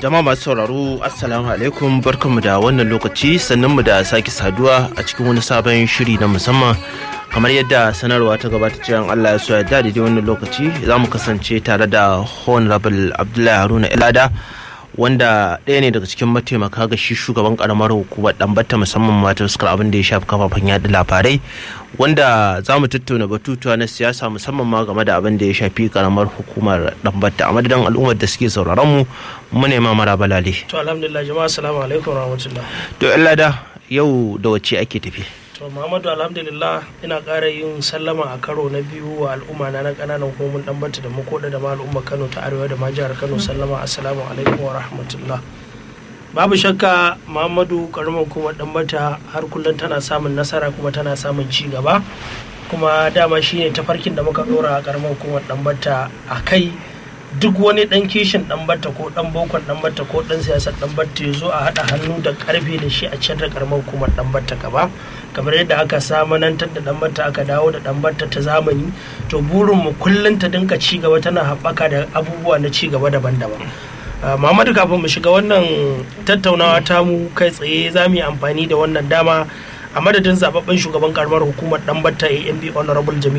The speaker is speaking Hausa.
jama'a masu sauraro assalamu alaikum barkanmu da wannan lokaci sannan mu da sake saduwa a cikin wani sabon shiri na musamman kamar yadda sanarwa ta gabata cewa Allah ya so ya da daidai wannan lokaci za mu kasance tare da honorable abdullahi haruna ilada wanda ɗaya ne daga cikin mataimaka ga shi shugaban karamar hukumar ɗambata musamman mata fuskar abin da ya shafi kafafen yada labarai wanda za mu tattauna batutuwa na siyasa musamman ma game da abin da ya shafi karamar hukumar ɗambata a madadin al'ummar da suke sauraron mu mu nema mara balale. to alhamdulillah jama'a assalamu alaikum rahmatullah to lada yau da wacce ake tafi. to muhammadu alhamdulillah ina ƙara yin sallama a karo na biyu wa al'umma na na ƙananan hukumomin dan bata da makoda da ma al'umma kano ta arewa da ma jihar kano sallama assalamu alaikum wa rahmatullah babu shakka muhammadu karamar hukumar dan bata har kullum tana samun nasara kuma tana samun ci gaba kuma dama shine tafarkin da muka dora a karamar hukumar dan bata a kai duk wani dan kishin dan batta ko dan bokon dan batta ko dan siyasar dan batta ya zo a haɗa hannu da karfe da shi a can da karamar hukumar dan batta gaba kamar yadda aka samanantar da dan batta aka dawo da dan batta ta zamani to burin mu kullun ta dinka ci gaba tana haɓaka da abubuwa na ci gaba daban-daban Muhammadu kafin mu shiga wannan tattaunawa ta mu kai tsaye za mu yi amfani da wannan dama a madadin zababben shugaban karamar hukumar dan batta AMB honorable Jamilu